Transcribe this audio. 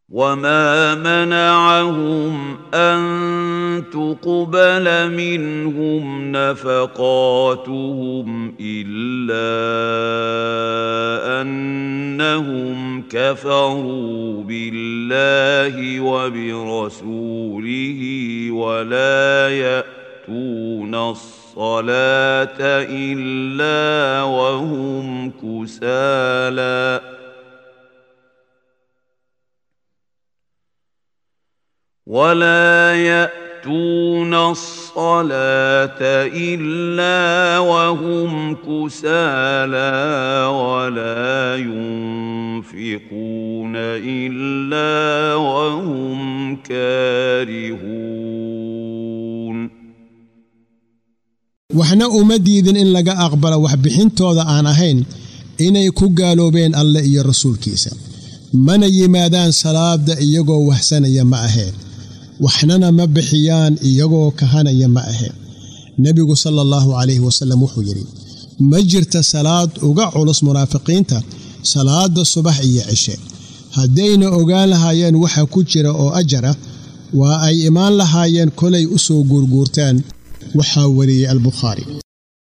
وما منعهم ان تقبل منهم نفقاتهم الا انهم كفروا بالله وبرسوله ولا ياتون الصلاه الا وهم كسالى ولا ياتون الصلاه الا وهم كسالى ولا ينفقون الا وهم كارهون waxna uma diidin in laga aqbalo waxbixintooda aan ahayn inay ku gaaloobeen alle iyo rasuulkiisa mana yimaadaan salaada iyagoo wahsanaya ma aheen waxnana ma bixiyaan iyagoo kahanaya ma aheen nebigu sala allahu calayhi wasallam wuxuu yidhi ma jirta salaad uga culus munaafiqiinta salaada subax iyo cishe haddayna ogaan lahaayeen waxa ku jira oo ajar ah waa ay imaan lahaayeen kolay u soo guurguurtaan waxaa wariyey albukhaari